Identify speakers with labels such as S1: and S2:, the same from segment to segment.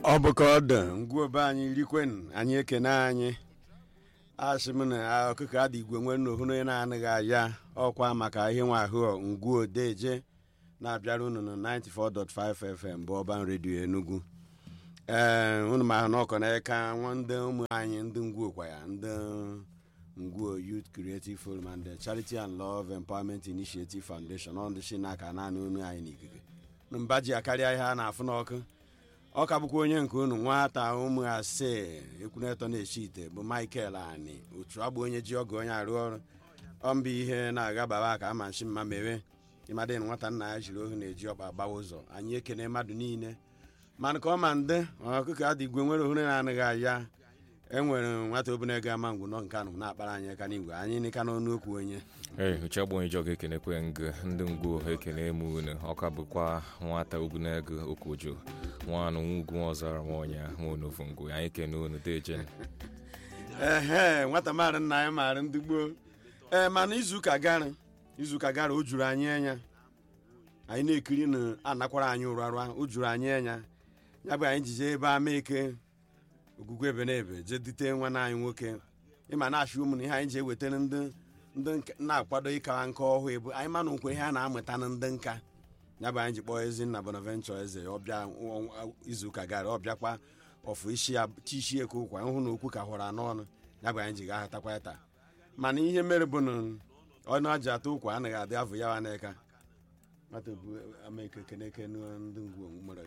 S1: ọ bụ ka ọ dị ngwuobe anyị rikwen anyị ekene anyị asị m na ọkụkọ adị igwe nwere na ohuru onye na-anaghị aya ọkwa maka ihe nwa ahụ ngwuo deje na-abịara unu na 94.5 fm bụ ọban redio enugu ee unu ma ahụ na ọkọ na-eka nwa ndị ụmụ anyị ndị ngwuo kwa ya ndị ngwuo youth creative forum and the charity and love empowerment initiative foundation ọ ndị si n'aka naanị unu anyị n'ikike mba ji akarịa ihe a na-afụ n'ọkụ ọ ka bụkwa onye nke unu nwata ụmụ asee ekwunetọ na-echi ite bụ michael ani otu agbụ onye ji ọgụ onye arụ ọrụ ọmba ihe na-aga baba ka ama nshi mma mewe ịmadị na nwata nna ya jiri ohu na-eji ọkpa gbawa ụzọ anyị ekene mmadụ niile mana ka ọ ma ndị ọkụkọ adị igwe nwere ohere na-anaghị aya enwere nwata obere ego ama ngwụ nọ nke anụ na-akpara anyị aka n'igwe anyị nika n'ọnụ okwu onye
S2: ee uche agbonye jọga ekenekwe ngụ ndị ngwu ekene emu unu ọka bụkwa nwata obunego okojo nwanụ nwugwu ọzara nwaọnya nwaonovu ngwu anyị kene unu deje
S1: ehe nwata maara nna anyị maara ndị gboo ee mana izuụka gara izuụka gara o juru anyị anya anyị na-ekiri na anakwara anyị ụrara o juru anyị anya ya bụ anyị jije ebe ama eke ogwugwu ebe na ebe jee dute nwanne anyị nwoke ịma na-achị ụmụ na ihe anyị ji ewetara ndị ndị na-akwado ịkawa nka ọhụụ ebu anyị ma na nkwe ihe a na-amụta na ndị nka ya bụ anyị ji kpọọ ezinna bonaventure eze ọbịa izuụka gara ọ bịakwa ọfụ isi ya chishi eke ụkwa hụ na okwu ka hụrụ anọ ọnụ ya bụ anyị ji ga-ahatakwa ya taa mana ihe mere bụ na ọnụ aji atụ ụkwa anaghị adị avụ ya wa n'eka nwata bụ amaeke keneke ndị ngwu mere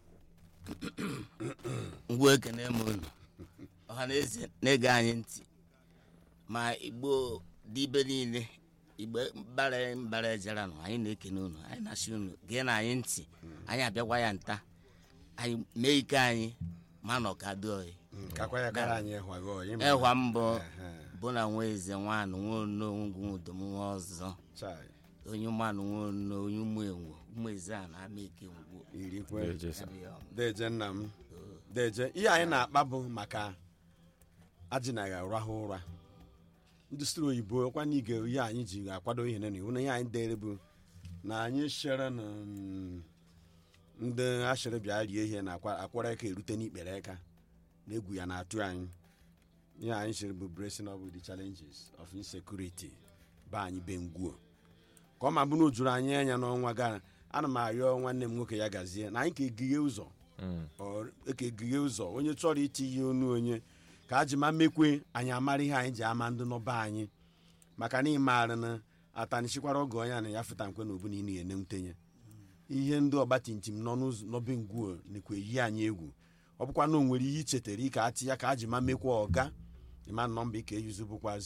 S3: ngwa ekene m unu ọha na eze na-ege anyị ntị ma igbo dịbe niile igbe mbara mbara ejera nụ anyị na-ekene unu anyị na-asị unu gee na anyị ntị anyị abịakwa ya nta anyị mee ike anyị ma na ọka dị oyi
S1: kakwa ya kara anyị ịhwaghị ọyị ma-
S3: ịhwa mbọ
S1: Ehe,
S3: bụ na nwa eze nwanụ nwa onongwu udom nwa ọzọ
S1: chai,
S3: onye mmanụ nwa ono onye ụmụ enwo ụmụ eze a na-ama ike ngwo
S1: irikwe
S2: deje sa
S1: deje nna m deje ihe anyị na-akpa bụ maka ajịnaghị arahụ ụra ndị siri oyibo ọkwa na ige ihe anyị ji akwado ihe na iwu na ihe anyị dere bụ na anyị shere na mm, ndị ashịrị bịa rie ihe na akwa- akwara aka erute n'ikpere aka na egwu ya na-atụ anyị ihe anyị sịrị bụ bracing up with the challenges of insecurity ba anyị be ngwuo ka ọ ma bụ na o juru anyị anya n'ọnwa gara ana m arịọ nwanne m nwoke ya gazie na anyị ka egighe ụzọ ọ ekegighe ụzọ onye chọrọ iti ihe onu onye ka a ji ma mekwe anyị amara ihe anyị ji ama ndị nọba anyị maka na ịmaara na atanichikwara oge onye a na ya fụta nkwe na obu na ị na-enewutenye ihe ndị ọgbatumtum nọ n'ụzọ n'obe ngwuo nekwa eyi anyị egwu ọ bụkwa na o nwere ihe ichetara ike atị ya ka a ji ma mekwa ọga ịma nọmba ike yuzu bụkwa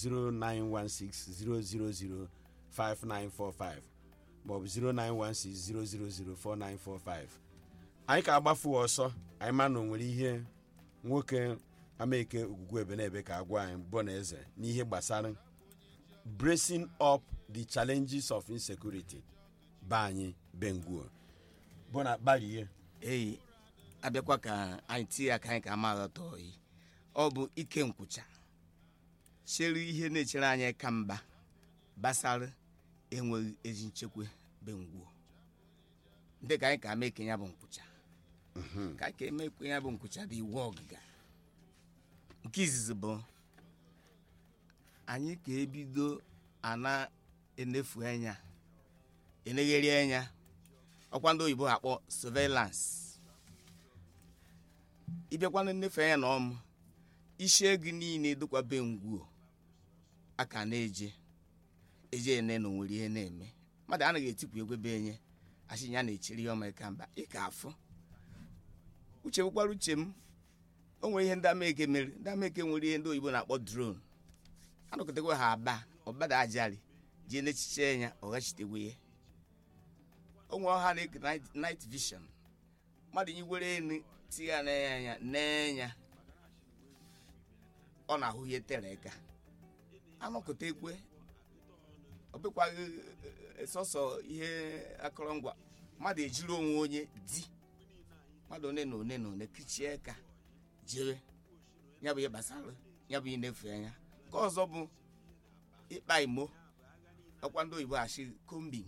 S1: 09160005945 maọbụ 09160004945 anyị ka agbafu ọsọ anyị ma na o nwere ihe nwoke amaeke ogwugwu ebe na ebe ka agwa anyị bụ na eze n'ihe gbasara bracing up the challenges of insecurity be anyị benguo bụ na gbarie
S3: eyi abịakwa ka anyị tinye aka anyị ka ama aghọta oyi ọ bụ ike nkwụcha chere ihe na-echere anyị ka mba gbasara enweghị ezi nchekwa be ngwuo ndị ka anyị ka mee ka ya bụ nkwụcha ka anyị ka eme ka ya bụ nkwụcha dị iwu ọgịga nke izizi bụ anyị ka ebido ana enefu anya enegheri anya ọkwa ndị oyibo akpọ surveillance ịbịakwana nnefe anya na ọmụ isi ego niile dịkwa be ngwuo aka na-eje eje ene na onwere ihe na-eme mmadụ anaghị etipụ egwe be enye asị ya na-echiri ya ọma ka mba ị ka afụ uche bụkwara uche m o nwere ihe ndị ameke mere ndị ameke nwere ihe ndị oyibo na-akpọ drone anọkọtakwa ha aba ọbada ajali jee n'echiche ya ọghachitegwe ya onwe ọha na-eke night- night vision mmadụ nyiwere enu tinye ya n'anya anya n'enya ọ na-ahụ ihe tere aka anọkọta ekwe ọ bụkwaghị eh, sọsọ ihe akụrụngwa mmadụ ejiri onwe onye di mmadụ one na one na one kichie ka jere ya bụ ihe gbasara ya bụ ihe na-efu anya nke ọzọ bụ ịkpa imo ọkwa ndị oyibo achị kombin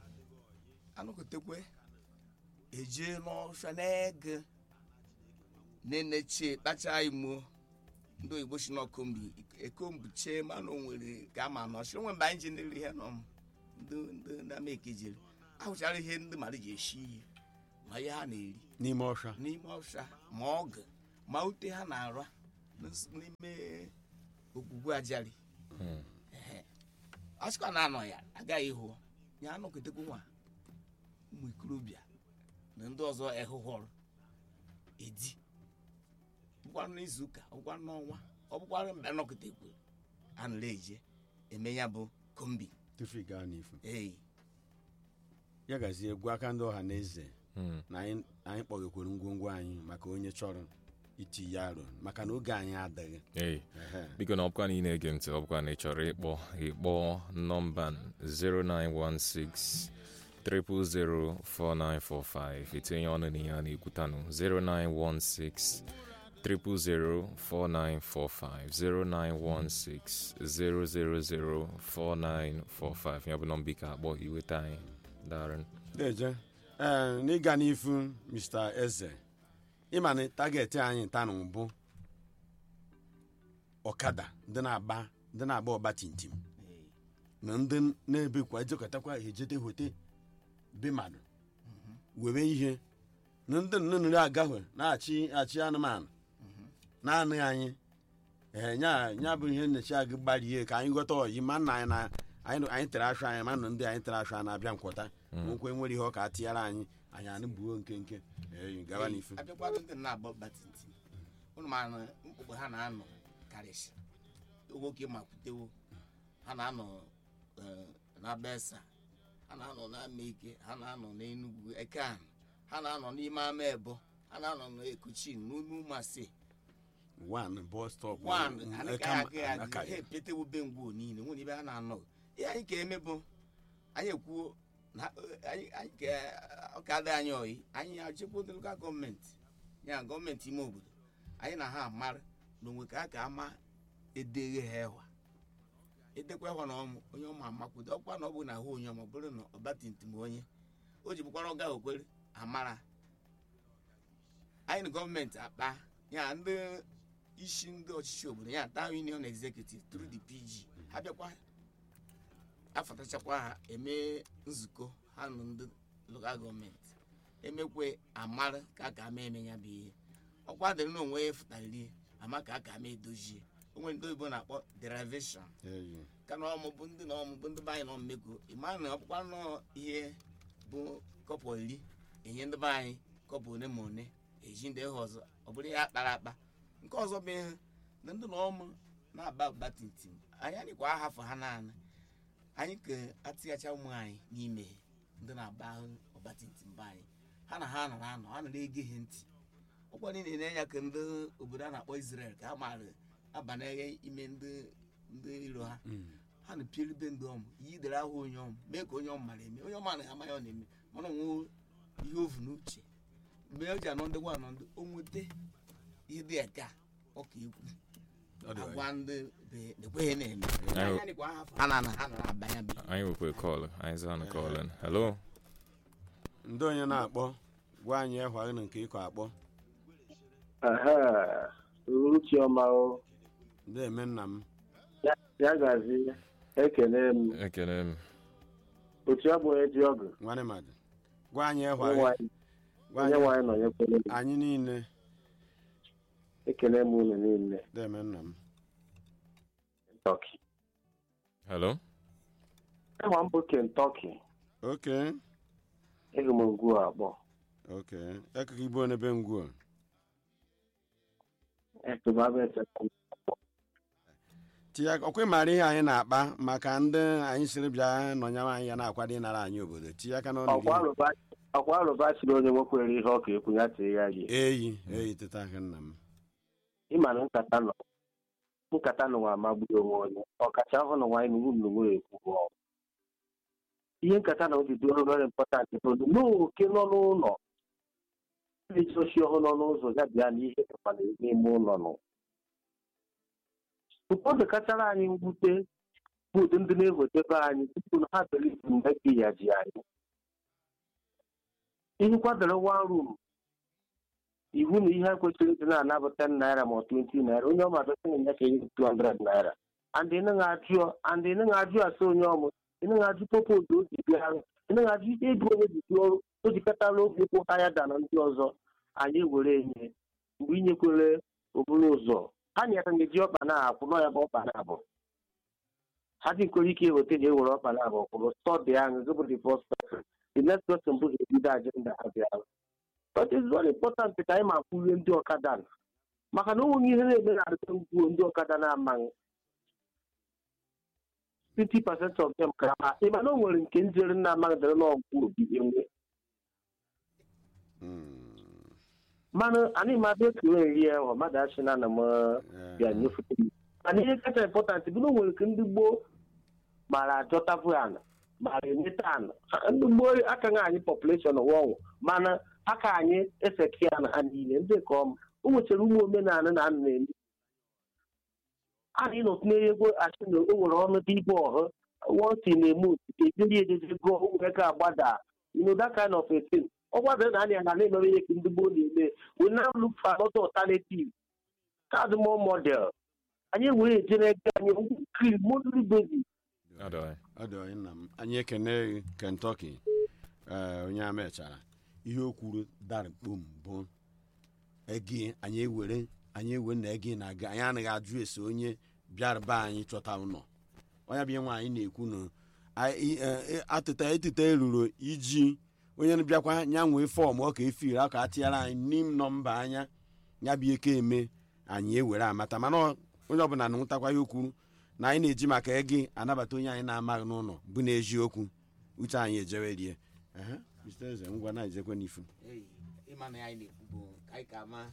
S3: anọkọtakwe eje n'ọfịa na-ege na-enechie kpacha imo ndị oyibo si n'ọkombi ekombi chee mana o nwere ka a ma nọ chiri nwe mgbe anyị ji nere ihe nọ m ndị ndị ndị amaeke jere ahụchara ihe ndị mmadụ ji eshi iyi ma ihe ha na-eri
S1: n'ime ọsha
S3: n'ime ọsha ma ọgụ ma ute ha na-ara n'is- n'ime ogwugwu ajali
S2: Hmm.
S3: a sịkwa na anọ ya agaghị hụ ya anọketekwu nwa ụmụ ikorobịa na ndị ọzọ ehụhọrọ edi bụkwara n'izu ụka ọ bụkwara n'ọnwa ọ bụkwara mgbe anọketekwu a nara eje eme ya bụ kombi
S1: tufu ị gaa n'ifu
S3: ee
S1: ya gazie egwu aka ndị ọha na eze
S2: Hmm.
S1: na anyị anyị kpọgekwere ngwongwo anyị maka onye chọrọ iti ya aro maka na oge anyị adịghị
S2: Hey.
S1: Ehe.
S2: biko na ọbụkwa na ị na-ege ntị ọbụkwa na ị chọrọ ịkpọ ịkpọ nọmba 0916 0004945 itinye ọnụ na ihe a na-ekwutanụ 0916 0004945 0916 0004945 ya bụ nọmba ike akpọ iweta anyị darın
S1: deje ee n'ịga n'ifu mr eze ịma na tageti anyị tanụ bụ ọkada ndị na-agba ndị na-agba ọgba tintim na ndị na-ebekwa ejekọtakwa ejete hote be mmadụ were ihe na ndị nnụnụ agahwe na-achị achị anụmanụ naanị anyị ee nya nya bụ ihe nnechi agụ gbarie ka anyị ghọta ọyi ma nna anyị na anyị anyị tere ashụ anyị ma na ndị anyị tere ashụ a na-abịa nkwọta nwekwe nwere ihe ọ ka tiara anyị anyị anụ buo nke nke ee gaba n'ifu
S3: abịakwado ndị na-agba batintin ụnụ ma na mkpụkpụ ha na-anọ karịsị nwoke makwutewo ha na-anọ eh, na besa ha na-anọ n'ama ike ha na-anọ n'enugwu ekan ha na-anọ n'ime ama ebo ha na-anọ n'ekuchin n'ime ụmụasị
S1: one bus stop
S3: wan
S1: mm,
S3: anaghị
S1: eka-
S3: aga aga
S1: aka
S3: ha
S1: ya.
S3: epetewo be ngwuo niile nwere ibe ha na-anọ ihe anyị ka eme bụ anyị ekwuo na anyị anyị ka ọ ka adị anyị oyi anyị achịkwa ndị lokal gọọmenti ya gọọmenti ime obodo anyị na ha amara na onwe ka a ka ama edeghe ha ẹwa edekwa ẹwa na ọmụ onye ọma amakwudo ọkwa na ọ bụ na ahụ onye ọma bụrụ na ọbatintim onye o ji bụkwara ọga okwere amara anyị na gọọmenti akpa ya ndị isi ndị ọchịchị obodo ya town union executive through the pg ha bịakwa afatachakwa ha eme nzukọ ha na ndị lokal gọọmenti emekwe amara ka a ka ama eme ya bụ ihe ọkwa dịrị na onwe ya fụtarịrị ama ka a ka ama edozie onwe ndị oyibo na-akpọ derivation
S1: Eyi.
S3: ka na ọmụ bụ ndị na ọmụ bụ ndị be anyị nọ mmekọ ịma na ọkpụkwa nọ ihe bụ kọpọ iri enye ndị be anyị kọpọ one ma one eji ndị ha ọzọ ọ bụrụ ya kpara akpa nke ọzọ bụ ihe na ndị na ọmụ na-aba ụba tintim anyị anyịkwa ahafụ ha naanị anyị ka atịghacha ụmụ anyị n'ime ndị na-aba ọba tintim be anyị ha na ha nọrọ anọ ha nọrọ ege ha ntị ọkwa niile na-enye ka ndị obodo a na-akpọ Israel ka ha maara abanyeghị ime ndị ndị iro ha
S1: Mm.
S3: ha na pieribe ndị ọmụ yi dere ahụ onye ọmụ mee ka onye ọmụ mara eme onye ọma anaghị amaghị ọ na-eme mana onwe ihe ovu n'uche mgbe o ji anọ ndị gwa anọ ndị o nweta ihe dị ka ọka ikwu
S1: Ọ dị
S3: agwa ndị be ekweghị na-eme
S2: Anyị-
S3: Anyị dịkwa ha ha na na ha nara abanya bi
S2: anyị nwekwe kọl anyị zaa na kọlin hello
S1: ndị onye na-akpọ gwa anyị ehwa na nke ịkọ akpọ
S4: Aha, Uruchiọma o,
S1: ndị eme nna m
S4: ya gazi ekele m
S2: ekele m
S4: otu ọ bụ onye ji ọgụ
S1: nwanne mmadụ gwa anyị ehwa
S4: onye nwanyị
S1: gwa
S4: onye
S1: anyị
S4: nwanyị nọnyekwere m
S1: anyị niile
S4: ekele m unu niile
S1: ndị eme nna m
S4: Kentucky
S2: hello
S4: enwa m bụ Kentucky
S1: oke
S4: ịhụ m ngwu abụọ
S1: oke ekụkọ ibu n'ebe ngwuo
S4: etụbabe
S1: tinye ọkwa ịmara ihe anyị na-akpa maka ndị anyị siri bịa nọnyewe anyị ya na-akwado ịnara anyị obodo tinye aka n'ọnụ gị
S4: ọkwa alụba siri onye nwekwere ihe ọ ka ekwu ya tee ya gị
S1: eyi eyi teta aka nna m
S4: ịma na nkata nọ nkata nụwa amagburu onwe onye ọkacha ọhụrụ na nwaanyị nugwu m nugwu ekwu ọgụ ihe nkata na obi dị very important bụ n'oke nọ n'ụlọ iji ochi ọhụrụ nọ n'ụzọ ya bịa na ihe dịkwana n'ime ụlọ nọ ụfọdụ kachara anyị mwute bụ ụdị ndị na-ewetebe anyị tupu na ha believe mgbe gị ya ji anyị ihe kwadoro one room iwu na ihe kwesịrị ịdị na-anabụ 10 naira ma ọ 20 naira onye ọma dọsịrị ya ka ihe 200 naira and ị naghị ajụ and ị naghị ajụ asị onye ọmụ ị naghị ajụ popozu o ji bịa ị naghị ajụ ego onye ji bịa ọrụ o jikọtala oge kwụ ahịa da na ndị ọzọ anyị were enye mgbe inyekwere oburu ụzọ ha nyere gị ji ọkpa na-akwụ nọ ya bụ ọkpa na-abụ ha dịkwere ike eweta na ewere ọkpa na-abụ kwụrụ stọdị ahụ gị bụ the first person the next person bụ ga-ebido ajenda ha bịara but it's very important ka anyị ma kwurie ndị ọkada na maka na onweghị ihe na-eme na arịta ngwuo ndị ọkada na-amaghị 50% of them ka ha ịma na o nwere nke njere na-amaghị dere n'ọgwụ obi enwe
S1: Mm.
S4: mana anyị ma bịa ekele eri ya ọ mmadụ achị na ana m bịa nyefute m mana ihe kacha important bụ na o nwere nke ndị gboo mara ajọtavu ana mara enweta ana Ha- ndị gboo akaghị anyị population ụwa ọnwụ mana aka anyị eseki ya na ha niile ndị nke ọma o nwechara ụmụ omenala na anụ na-eme anyị nọ tinye ego achị na o nwere ọnụ dị ibe ọhụ wọnsi na-eme otite ejeri ejezi go nwere ka agbada you know that kind of a thing ọ gbadara na anya na na-emere ihe ka ndị gboo na-eme we now look for another alternative card more model anyị wee ejere ego anyị nkiri moduli basis
S2: Adọghị.
S1: ọ dị onye nna m anyị ekene gị kentucky ee onye a mechara ihe o kwuru dari kpom bụ egi anyị ewere anyị ewe na egi na-aga anyị anaghị ajụ ese onye bịara be anyị chọta ụlọ onye bụ ihe nwa anyị na-ekwu na anyị- e- e- atịta etita eruru iji onye bịakwa nya nwee fọm ọ ka efiri aka atịara anyị n'im nọmba anya ya bụ ike eme anyị ewere amata mana ọ- onye ọbụla na-nwụtakwa ihe o kwuru na anyị na-eji maka ego anabata onye anyị na-amaghị n'ụlọ bụ n'eziokwu uche anyị ejewe rie Ehe, Mr. Eze, ngwa na-ejekwe n'ifu
S3: Ei, ịma na anyị na-ekwu bụ ka anyị ka ma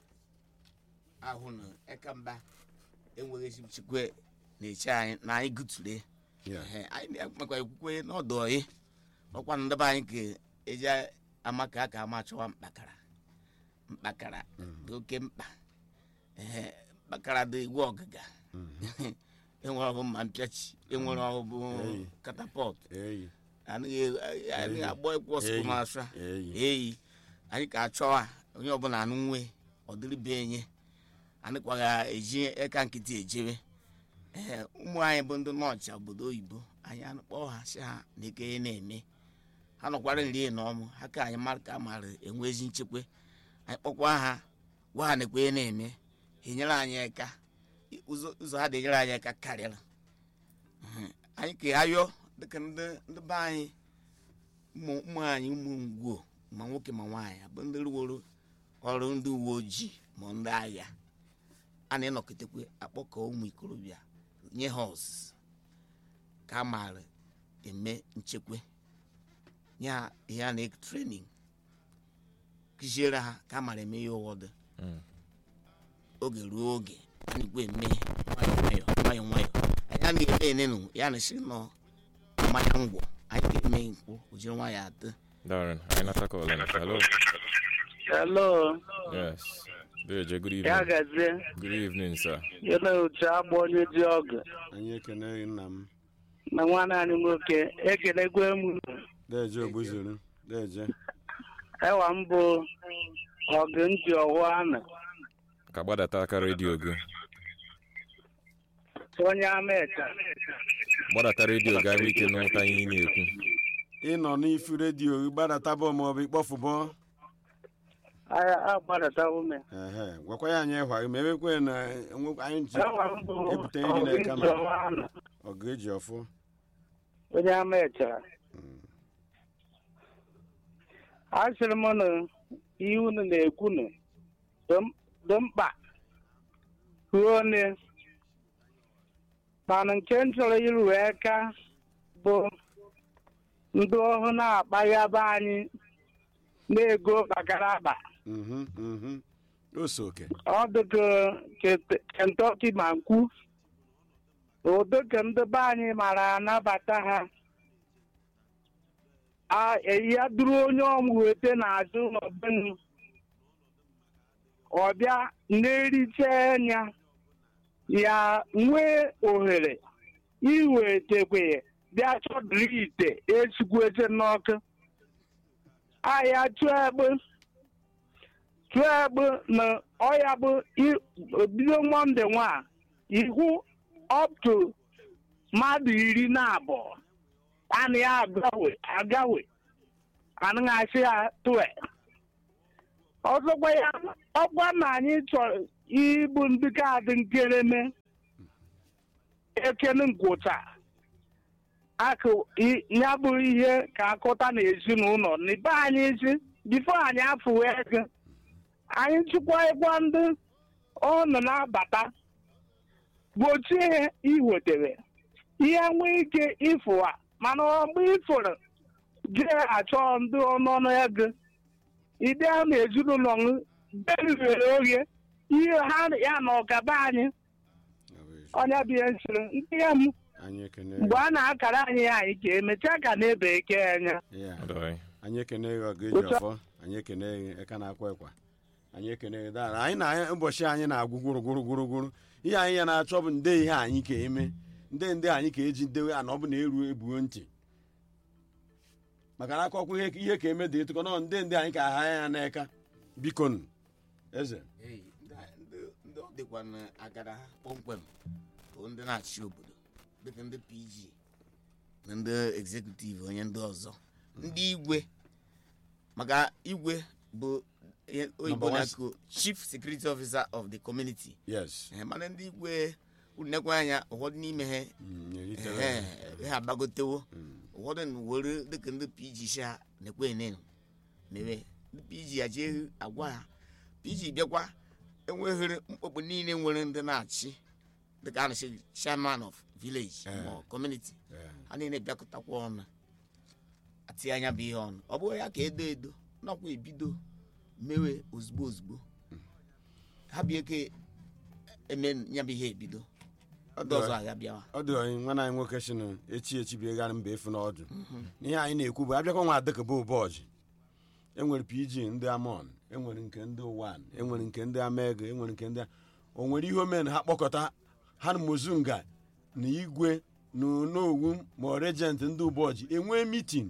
S3: ahụ na ekamba enweghị ezi nchekwa na-eche anyị na anyị gụtụre
S1: Yeah.
S3: Ehe, anyị makwa ekwukwe n'ọdụ ọyị ọkwa na ndebe anyị ka eji ama ka a ka ama chọwa mkpakara mkpakara dị oke mkpa Ehe, mkpakara dị iwu ọgịga enwere ọbụ mma mpịachi enwere ọbụ
S1: Ei.
S3: katapọt
S1: eyi
S3: anaghị anaghị agbọ ekwu ọsụkwụ
S1: Eyi.
S3: ma asụa
S1: eyi
S3: eyi anyị ka achọwa onye ọbụla anụ nwe ọdịrịbe enye anịkwaga eji eka nkịtị ejebe ee ụmụ anyị bụ ndị nọọchị obodo oyibo anyị anụkpọ ha si ha na eke ihe na-eme ha nọkwara nri na ọmụ ha ka anyị mara ka a mara enwe ezi nchekwa anyị kpọkwa ha gwa ha na-ekwe ihe na-eme ha enyere anyị aka ụzọ ụzọ ha dị-enyere anyị aka karịrị Mhm. anyị ka ayọ dịka ndị ndị be anyị ụmụ ụmụ anyị ụmụ ngwuo ma nwoke ma nwaanyị bụ ndị rụworo ọrụ ndị uwe ojii ma ndị agha a na-enọkọtakwa akpọkọ ụmụ ikorobịa nye ha ọzụzụ ka a maara eme nchekwa nye ha ihe a na trenin kụziere ha ka a maara eme ihe ụwọdụ
S2: Mm.
S3: oge ruo oge anyị kwe eme nwayọ nwayọ nwayọ nwayọ anyị anaghị eme enenu ya na si nọ mmanya ngwọ anyị ga-eme nkwụ o jiri nwayọ atọ
S2: Darren, anyị nata call in. Hello.
S5: Hello,
S2: Yes. Deje, good
S5: ya
S2: evening.
S5: gazie
S2: Good evening, sir.
S5: yana otu agba onye ji ọgụ
S1: anyị ekene gị nna m
S5: na nwanne anyị nwoke ekelegwe m
S1: deje ogbuzuru deje
S5: ewa m bụ ọgụ nji ọwụ ana
S2: Ka gbadata aka redio gị.
S5: onye amecha
S2: Gbadata redio gị ahụ ike n'ụta ihe ị na-ekwu.
S1: ịnọ n'ifu redio gị gbadatabọ maọbụ ịkpọfụbọ
S5: agha agbadata ume
S1: ehe gwakwa ya anyị ịhwa gị ma ebekwe na enwe- anyị ji
S5: ewa m bụ
S1: ebute nri
S5: ọgụ
S1: na-eka
S5: nji ọwụ ana
S1: ọgụ eji ọfụ
S5: onye amecha asịrị m na ihe unu na-ekwu nụ dị m- dị mkpa ruo ne mana nke m chọrọ iru aka bụ ndị ọhụụ na-akpaghaba anyị na-ego bakara akpa
S1: Mhm, mhm. o so oke
S5: ọ dịka Kent- Kentucky ma nkwu ụdịka ndị be anyị mara anabata ha a ya duru onye ọmụ weta n'azụ n'ọbụnụ ọbịa na-ericha anya ya nwee ohere iwetekwe bịa chọdụrụ ite esikwete n'ọkụ ahịa chụọ egbe tụọ bụ na ọya bụ i- bido mọnde nwa ihu up to mmadụ iri na abụọ anị ya agawe agawe anaghị asị ya tụọ ọzọkwa ya ọkwa na anyị chọrọ ịbụ ndị kaadị nkereme ekene ngwụcha akụ i- ya bụ ihe ka akụta n'ezinụlọ n'ibe anyị isi bifo anyị afụwa ego anyị chịkwaekwa ndị ọnụ na-abata gbochie iwetere ihe nwee ike ịfụwa mana ọgbụ ịfụrụ jee achọ ndị ọnụọnụ ego ide a na ezinụlọ m beriri oge ihe ha ya na ọgaba anyị ọnya bụ ihe nsiri ndị ya m
S1: anyị ekene
S5: mgbe a na-akara anyị ya anyị ka emechaa ka na-ebe eke anya
S1: ya
S2: ọdọị
S1: anyị ekene gị ọga eji
S5: Otu a-
S1: ọfọ anyị ekene gị eka na-akwa ekwa anyị ekene gị dara anyị na ụbọchị anyị na-agwụ gwụrụ gwụrụ gwụrụ gwụrụ ihe anyị ya na-achọ bụ nde ihe anyị ka eme nde nde anyị ka eji ndewe ana ọ bụ na eruo ebuo ntị maka na akọkwa ihe ihe ka eme dị ịtụkọ nọ nde nde anyị ka aha ya n'eka biko nụ eze
S3: Ee, ndị a- ndị- ndị ọ dịkwa n'agara ha kpọmkwem bụ ndị na-achị obodo dịka ndị pg na ndị executive onye ndị ọzọ ndị igwe maka igwe bụ ihe oyibo
S1: Number one
S3: na-akụ chief security officer of the community
S1: yes
S3: Eh, mana ndị igwe unekwa anya ụfọdụ n'ime ha
S1: Mm, eritere.
S3: ehe, ha agbagotewo
S1: Mm.
S3: ụfọdụ na were dịka ndị pg sha nekwe enen mewe ndị pg ya jee agwa ha pg bịakwa enweghịrị mkpọkpụ niile nwere ndị na-achị dịka a na-achị chairman of village
S1: Eh.
S3: ma ọ community
S1: Eh,
S3: ha niile bịakọtakwa ọnụ atinye anya bụ ihe ọnụ ọ bụghị ya ka edo edo nakwa ebido mewe ozugbo ozugbo ha bịa ka eme ya bụ ihe ebido ndị ọzọ agha bịawa
S1: ọ dị onye nwanne anyị nwoke si na echi echi bịa gara mba efu n'ọdụ ihe anyị na-ekwu bụ abịakwa nwa adịkaba ụbọchị enwere pg ndị amon enwere nke ndị wan enwere nke ndị amego enwere nke ndị o nwere ihe omen ha kpọkọta ha na mozunga na igwe na onowu ma ọ regent ndị ụbọchị enwee mitin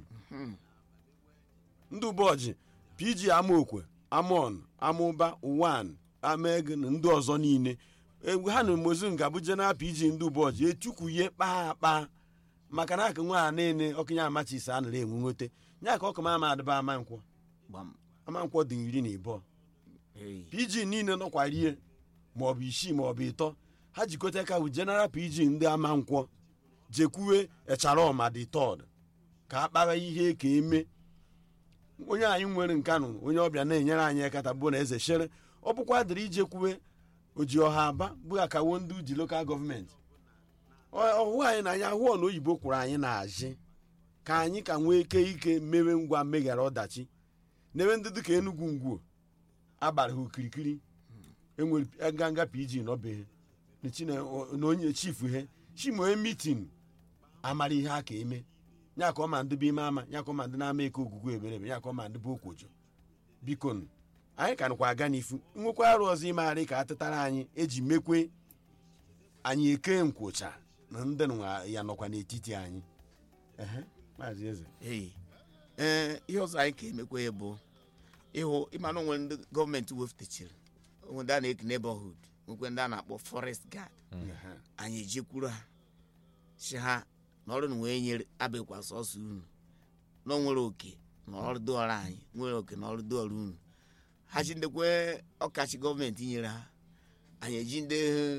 S1: ndị ụbọchị pg amaokwe amon amụba wan amego na ndị ọzọ niile egwu ha na mozunga bụ general pg ndị ụbọchị etukwuye kpaa akpa maka na aka nwa a niile ọkụnye amachisi a nara enwe nwote nya ka ọkụma ama adịba ama nkwọ
S3: gbam
S1: ama nkwọ dị iri na ịbụọ
S3: Hey.
S1: pg niile nọkwa rie maọbụ isii maọbụ ịtọ ha jikọta ka bụ general pg ndị ama nkwọ jekwuwe echarọma dị tọd ka a kpara ihe ka eme onye anyị nwere nkanụ onye ọbịa na-enyere anyị ekata bụ na eze shere ọ bụkwa dịrị ijekwuwe oji ọha aba bụ akawo ndị uji lokal gọọmenti ọhụ anyị na anyị ahụọ na oyibo kwuru anyị na-ajị ka anyị ka nwee ike ike mewe ngwa meghara ọdachi n'ebe ndị dịka enugwu ngwuo agbara ha okirikiri enwere nganga pg nọbeghị na chi na na onye chifu he chimoe mitin amara ihe a ka eme ya ka ọ ma ndị bụ ime ama ya ka ọ ma ndị na-ama eke ogwugwu eberebe ya ka ọ ma ndị bụ okwojo biko nụ, anyị ka nụkwa aga n'ifu nwekwa arụ ọzọ imegharị ka atụtara anyị eji mekwe anyị eke nkwụcha na ndị nwa ya nọkwa n'etiti anyị ehe maazị eze
S3: Hey. ee ihe ọzọ anyị ka emekwa ya bụ ịhụ ịmanụ nwere ndị gọọmenti wefutechiri onwe ndị a na-eke neighborhood nwekwe ndị a na-akpọ forest guard
S1: Ehe.
S3: anyị ejekwuru ha si ha na ọrụ na wee nyere abịakwa sọsọ unu na o nwere oke na ọrụ dọọrọ anyị nwere oke na ọrụ dọọrọ unu ha chi ndekwe ọkachi gọọmenti nyere ha anyị eji ndị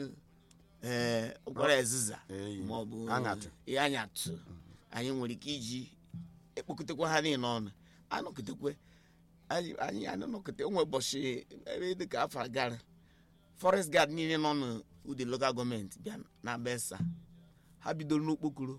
S3: ee ụkwara eziza
S1: Eyi.
S3: maọbụ
S1: Aṅatụ.
S3: ihe anyatụ anyị nwere ike iji ekpokọtakwa ha niile ọnụ anọkọtakwe anyị anyị anọkọta onwe ụbọchị ebe dịka afọ gara forest guard niile nọ n'ụdị local gọọmenti bịa na besa ha bidoro n'okpokoro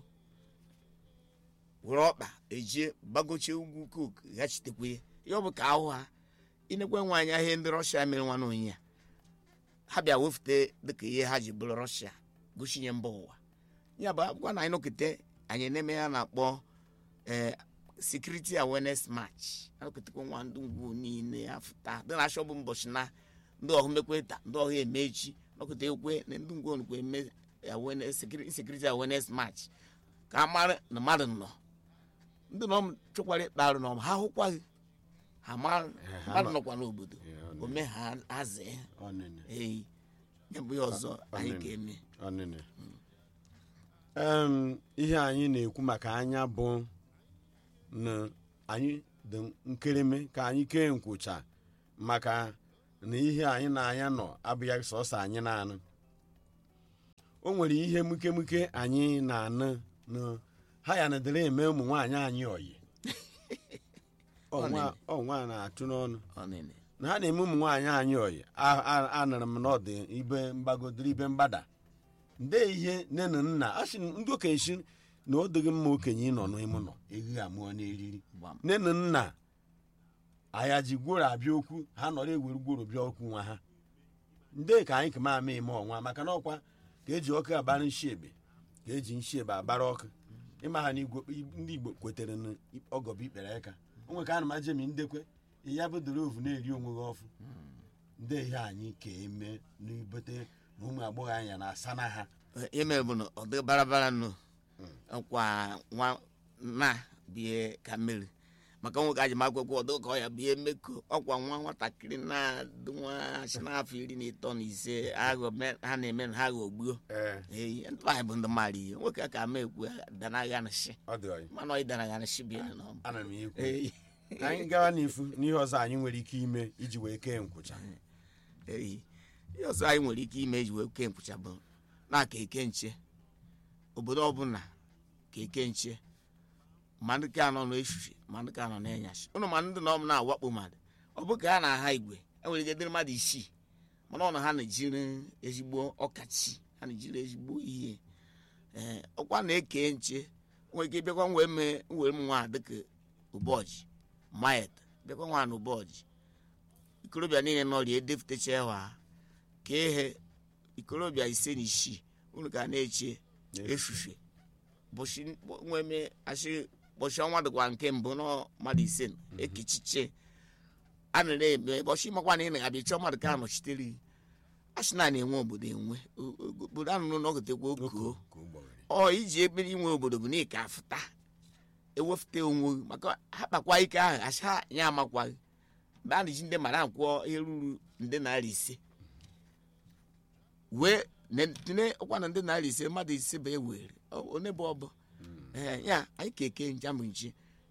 S3: were ọkpa ejie gbagochie ugwu kok ghachitekwe ya ihe ọ bụ ka ahụ ha inekwe nwe anya ihe ndị rọshia mere nwa n'onye ya ha bịa wefute dịka ihe ha ji bụrụ rọshia goshinye mba ụwa ya bụ akwụkwọ na anyị nọkete anyị na-eme ya na-akpọ ee security awareness march anọketekwe nwa ndị ngwu niile afụta dị na ashọ bụ mbọchị na ndị ọhụ mekwe taa ndị ọhụ eme echi nọkọta ekwe na ndị ngwu onukwe eme awareness security security awareness march ka a mara na mmadụ nọ ndị nọ m chọkwara ịkpa arụ n'ọm ha hụkwaghị ha ma
S1: ha
S3: mmadụ
S1: nọ-
S3: nọkwa n'obodo
S1: Yeah, ọ nọ-
S3: ome ha azee
S1: ọnịnị
S3: eyi ya bụ ihe ọzọ anyị
S1: ọnịnị.
S3: ga-eme
S1: ọnịnị Em, ihe anyị na-ekwu maka anya bụ na anyị dị nkereme ka anyị kee nkwụcha maka na ihe anyị na-anya nọ abụghị sọsọ anyị na-anụ o nwere ihe mukemuke anyị na-anụ na ha ya na dịrị eme ụmụ nwaanyị anyị oyi ọnwa ọnwa na-atụ n'ọnụ
S3: ọnịnị
S1: na ha na-eme ụmụ nwaanyị anyị oyi A- a- anụrụ m na ọ dị ibe mgbagodoro ibe mgbada nde ihe nne na nna a sị ndị okenye si na ọ dịghị mma okenye ịnọ n'ime ụlọ eghighi amụọ n'eriri
S3: gbam
S1: nne na nna anya ji gworo abịa okwu ha nọrọ ewere gworo bịa okwu nwa ha nde ka anyị kama ama eme ọnwa maka na ọkwa ka eji ọkụ agbara nshi ebe ka eji nshi ebe agbara ọkụ ịma ha na igwe ndị igbo kwetere na ọgọbụ ikpere aka o nwe ka a na ma jemi ndekwe ya bụ doro ovu na-eri onwe gị ọfụ ndị ihe anyị ka eme n'ibote na ụmụ agbọghọ anya na-asa na ha
S3: ihe mere bụ na ọ dị barabara nụ kwa nwa na bie ka mmiri maka nwoke aji akwụkwọ ọdụ ka ọ ya bie meko ọkwa nwa nwatakịrị na-adị nwa asị n'afọ iri na ịtọ na ise aghọ me- ha na-eme na ha ghọgbuo
S1: ee
S3: eyi ndị anyị bụ ndị mara ihe nwoke ka ama ekwu danaga na shi
S1: ọ dị ọyị
S3: mana ọ danaga na shi bie na ọmụ
S1: ana m ekwu
S3: eyi
S1: anyị gawa n'ifu n'ihe ọzọ anyị nwere ike ime iji wee kee nkwụcha
S3: eyi ihe ọzọ anyị nwere ike ime eji wee kee nkwụcha bụ na-aka eke nche obodo ọbụla ka eke nche ma ndị ka anọ n'efife ma ndị ka anọ n'enyasị ụnụ ma ndị na ọm na-awakpo mmadụ ọ bụ ka ha na-aha igwe enwere ike dịrị mmadụ isii mana ọ na ha na-ejiri ezigbo ọkachi ha na-ejiri ezigbo ihe ee ọkwa na-eke nche nwere ike bịakwa wee mee were m nwa dịka ụbọchị mayet bịakwa nwa na ụbọchị ikorobịa niile nọrie edefụtacha ha ka ehe ikorobịa ise na isii unu ga na-eche efufe bụchi nweme asị bọchị ọnwa dịkwa nke mbụ nọ mmadụ ise nọ, ekechiche a nara eme bọchị makwa na ị na-abịa chọọ mmadụ ka anọchitere gị asị na na-enwe obodo enwe O- o- obodo anụrụ na ọgotekwa okoo
S1: ka o gbawere
S3: ọ iji ekpere inwe obodo bụ na ị ka afụta ewefụta onwe gị maka ha kpakwa ike ahụ asị ha ya amakwaghị mgbe a na-eji ndị mara akwụọ ihe ruru nde naira ise wee ne- tinye ọkwa na nde naira ise mmadụ ise bụ ewere Ọ- onye bụ ọbụ ee ya anyị ka eke njamụ nchi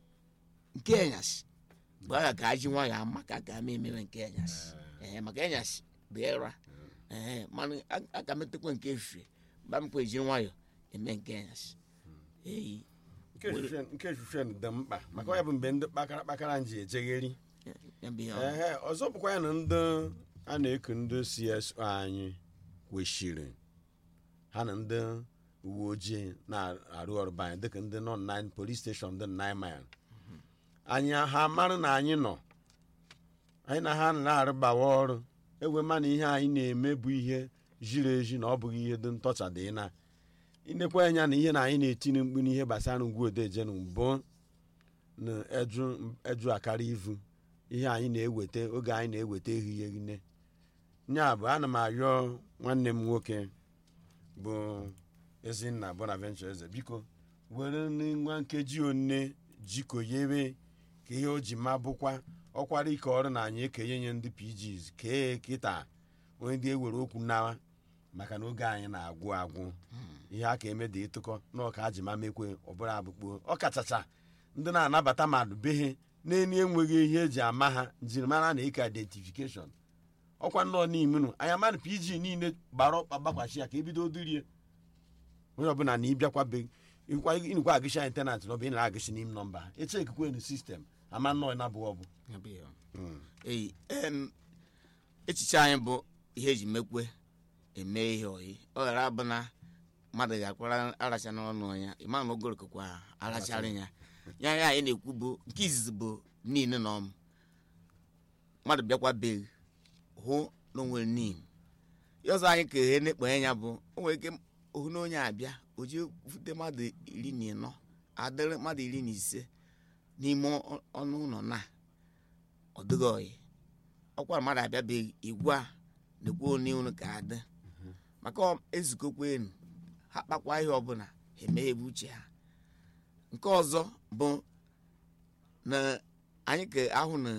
S3: nke enyasị bụ agha ka aji nwayọ ama ka ga ama emewe nke enyasị ee maka enyasị bụ ịra ee mana a- a ga metekwa nke efifie mgbe m kwa ejiri nwayọ eme nke enyasị eyi
S1: nke efufe- nke efufe dị mkpa maka ọ ya bụ mgbe ndị kpakara kpakara nji ejegheri
S3: ya bụ ihe ọ-
S1: ehe ọzọ bụkwa ya na ndị a na-eku ndị CSO anyị kwesịrị ha na ndị uwe ojii na-arụ ọrụ be anyị dịka ndị nọ na polis steshọn dị nine mile anyị ha mara na anyị nọ anyị na ha na-arụbawa ọrụ ewe ma na ihe anyị na-eme bụ ihe ziri ezi na ọ bụghị ihe dị ntọcha dị na inekwa anya na ihe na anyị na-etinye mkpu n'ihe gbasara ngwu odeje na mbụ na eju eju akara ivu ihe anyị na-eweta oge anyị na-eweta ehihie nne nya bụ ana m arịọ nwanne m nwoke bụ ezinna bonaventure eze biko were nwa nkeji one jikoyere ka ihe o ji ma bụkwa ọkwara ike ọrụ na anyị ekenye nye ndị pgs kee kịta onye ndị ewere okwu nawa maka na oge anyị na-agwụ agwụ ihe aka eme dị ịtụkọ na ọka a ji ma mekwe ọbụla abụkpo ọ kachacha ndị na-anabata mmadụ behe na-eni enweghị ihe eji ama ha njirimara na ịka identifikeshọn ọkwa nnọọ n'ime nụ anya mmadụ pg niile gbara ọkpa gbakwachi ya ka ebido dirie onye ọbụla na ịbịakwa be ịnụkwa agịcha ịntanetị na ọ bụ ị na-agịchi n'ime nọmba ha eche ekikwe na sistem ama nnọọ na-abụghị ọbụ
S3: ya bụ ihe ọ. eyi em, echiche anyị bụ ihe eji mekwe eme ihe oyi ọ ghara abụ na mmadụ ga-akwara aracha n'ọnụ ya ịma na ogorokokwa arachara ya ya ya anyị na-ekwu bụ nke izizi bụ niile na ọmụ mmadụ bịakwa be gị, hụ na o nwere nim ihe ọzọ anyị ka ihe na-ekpenye ya bụ o nwere ike ohu na onye abịa o ji fute mmadụ iri na ịnọ adịrị mmadụ iri na ise n'ime ọ- ọnụ ụlọ na ọ dịghị oyi ọkwa mmadụ abịabeghị igwe a na-ekwu onye unu ka adị maka ọ- ezukọkwa enu ha kpakwa ihe ọbụla ha emeghebe uche ha nke ọzọ bụ na anyị ka ahụ na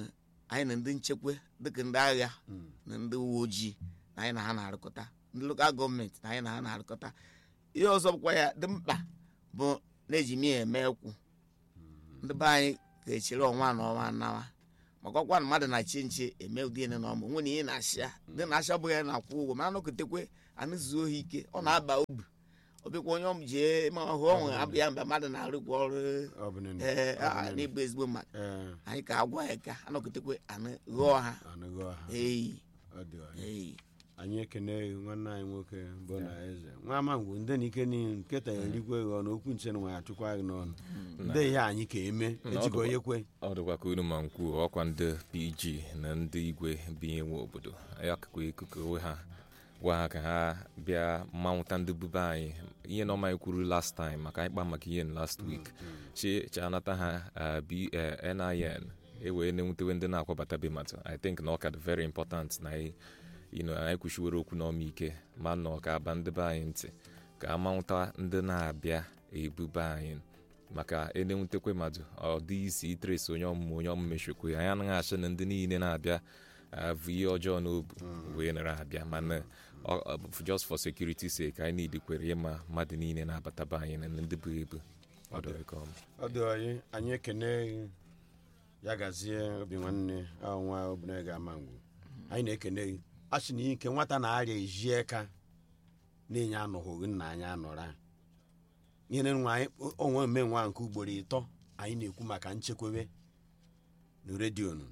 S3: anyị na ndị nchekwa dịka ndị agha na ndị uwe ojii na anyị na ha na-arụkọta ndị lokal gọọmenti na anyị na ha na-arụkọta ihe ọzọ bụkwa ya dị mkpa bụ na-eji m ya eme ekwu ndị be anyị ga-echere ọnwa na ọnwa nawa maka ọkwa na mmadụ na-achị nche eme ụdị ene na ọmụ nwere ihe na-achịa ndị na-achị abụghị ya na-akwụ ụgwọ mana nọkọtekwe anụzuo ha ike ọ na-aba obi ọbịkwa onye ọm jee ma ọhụ ọnwe abụ ya mgbe mmadụ na-arụkwa ọrụ
S1: ọ bụ nene.
S3: ee
S1: Ọ bụ
S3: a,
S1: nene.
S3: n'ịbụ ezigbo mmadụ
S1: Ee,
S3: anyị ka agwa ya ka anọkọtekwe anụ ghọọ ha
S1: anụghị ọha
S3: eyi
S1: ọ dị ọha
S3: eyi
S1: anyị ekene gị nwanne anyị nwoke bụ na eze nwa amangwu ndị na ike niile nketa erikwe gị ọnụ okwu nche na nwa achụkwa gị n'ọnụ ndị ihe anyị ka eme ejigo onye kwe
S2: ọ dịkwa ka unu ma nkwuo ọkwa ndị pg na ndị igwe binye nwe obodo ya kakwa ikuku onwe ha gwa ha ka ha bịa mmanwụta ndị bube anyị ihe na ọma anyị kwuru last time maka anyị kpa maka ihe n last week chi chi anata ha uh, B- eh, nin ewee na-enwutewe ndị na-akwabata be mata i think na ọ ka dị very important na anyị you know, anyị kwuchiwere okwu n'ọma ike ma nọ ka aba ndị be anyị ntị ka a manwụta ndị na-abịa ebube anyị maka enenwutekwe mmadụ ọ dị isi itresi onye ọmụmụ onye ọmụmụ echekwe anyị anaghị achị na ndị niile na-abịa avụ ihe ọjọọ n'obu wee nara abịa mana ọ- ọ bụ just for security sake anyị niile kwere ịma mmadụ niile na-abataba anyị na ndị bụ ebu ọ dịrị ka ọma
S1: ọ dị ọyị anyị ekene gị ya gazie obi nwanne ọnwa obìnrin ga-ama ngwu anyị na-ekene gị a sị na ike nwata na-arịa eji eka na-enye anọghị nna anyị anọra ihe nwa anyị onwe ome nwa nke ugboro ịtọ anyị na-ekwu maka nchekwebe na redio nụ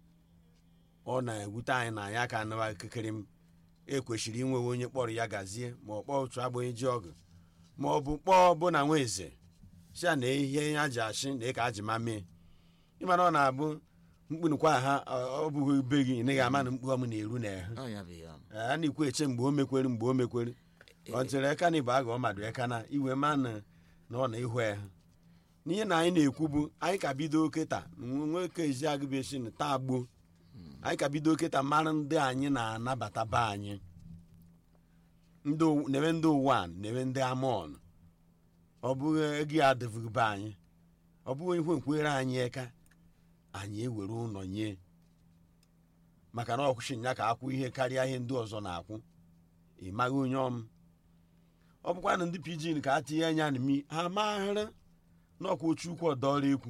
S1: ọ na-ewute anyị na anyị aka anụwa kekere m ekwesịrị inwewe onye kpọrọ ya gazie ma ọ kpọọ otu agbonye ji ọgụ ma ọ bụ kpọọ bụ na nwa eze si a na ihe ya ji achị na ka aji ma mee ịmana ọ na-abụ mkpunukwa ha ọ ọ bụghị be gị ị naghị ama na mkpu ọm na-eru na ehu
S3: ọ ya bụ ya
S1: a na-ekwu eche mgbe o mekwere mgbe o mekwere ọ ntịrị eka na ịbụ aga ọ madụ eka na iwe ma na na ọ na-ihu ehu n'ihe na anyị na-ekwu bụ anyị ka bido kịta nwoke ezi agụbechi na taa gbuo anyị ka bido kịta mara ndị anyị na-anabata be anyị ndị ow- na-eme ndị ụwa na-eme ndị amọn ọ bụghị ego ya adịbụghị be anyị ọ bụghị ihe nkwere anyị eka anyị ewere ụlọ nye maka na ọkwụsị ya ka akwụ ihe karịa ihe ndị ọzọ na-akwụ ị maghị onye ọm ọ bụkwa na ndị pidgin ka a tinye anya na mi ha maghara na ọkwa ochu ukwu ọdọọrụ ekwu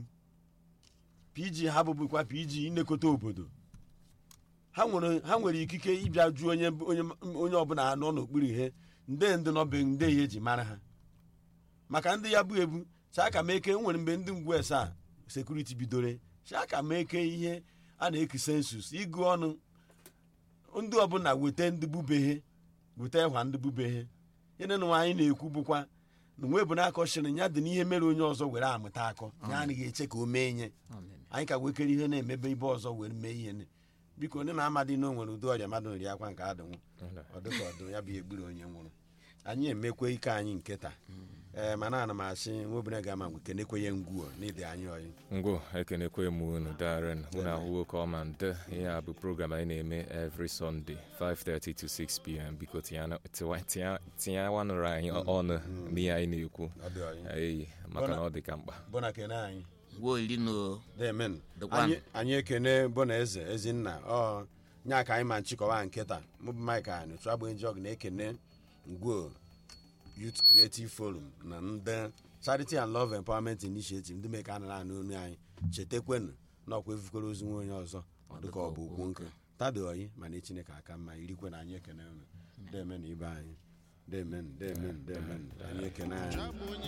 S1: pg ha bụbụkwa pg inekọta obodo ha nwere ha nwere ikike ịbịa jụọ onye onye onye ọbụla ha nọ n'okpuru ihe nde ndị nọbe nde ya eji mara ha maka ndị ya bụ ebu chaka m eke nwere mgbe ndị ngwu esa sekuriti bidoro chaka m eke ihe a na-eki sensus ịgụ ọnụ ndị ọbụla weta ndị bubehe weta ịhwa ndị bubehe ihe na nwa anyị na-ekwu bụkwa na nwe bụ na-akọchiri ya dị n'ihe mere onye ọzọ were amụta akọ ya anaghị eche ka o mee ihe anyị ka wekere ihe na-emebe ibe ọzọ were mee ihe ne. biko onye na-amadị na o nwere ụdị ọrịa mmadụ nri akwa nke adịnwụ ọ dịka ọdụ ya bụ ihe gburu onye nwụrụ anyị emekwe ike anyị nke taa ee mana ana m asị nwa obìnrin ga-ama ngwe kenekwenye ngwuo n'ide anyị ọyị
S2: ngwo ekenekwe m unu daren unu ahụwo ka ọma nde ihe a bụ program anyị na-eme every sunday 5:30 to 6 pm biko tinye- tiwa- tinye- tinyewanụrụ anyị ọnụ n'ihe anyị na-ekwu
S1: ọ dị ọyị
S2: eyi maka na ọ dị ka mkpa
S1: bụna kene anyị
S3: ngwa iri na o
S1: demen
S3: Dịkwanụ.
S1: anyị anyị ekene bụna eze ezinna ọ nya ka anyị ma nchịkọwa nkịta mụbụ mike anyị otu agba jọg na-ekene ngwuo youth creative forum na ndị charity and love empowerment initiative ndị mee ka a nara anụ onu anyị chetekwenu na ọkwa efukwere ozu nwa onye ọzọ ọ dịka ọ bụ okwu nkụ tado oyi mana chineke aka mma irikwe na anyị ekene unu demen ibe anyị demen demen demen anyị ekene anyị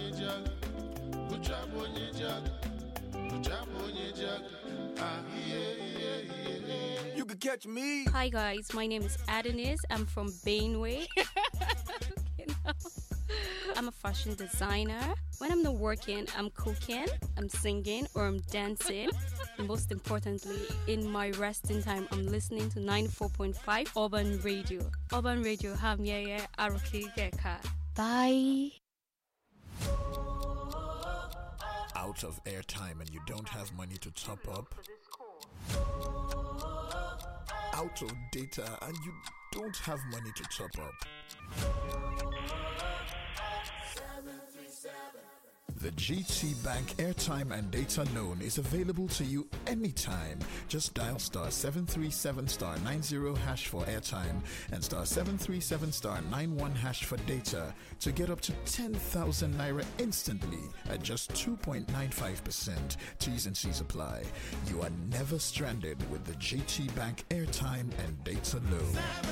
S6: You could catch me.
S7: Hi guys, my name is Adonis. I'm from Bainway. You know, I'm a fashion designer. When I'm not working, I'm cooking, I'm singing, or I'm dancing. And most importantly, in my resting time, I'm listening to 94.5 Urban Radio. Urban Radio, ham yeah yeah, Aruki Geka. Bye.
S6: Out of airtime and you don't have money to top up. Out of data and you don't have money to top up. The GT Bank airtime and data loan is available to you anytime. Just dial star 737 star 90 hash for airtime and star 737 star 91 hash for data to get up to 10,000 naira instantly at just 2.95%. T's and C's apply. You are never stranded with the GT Bank airtime and data loan.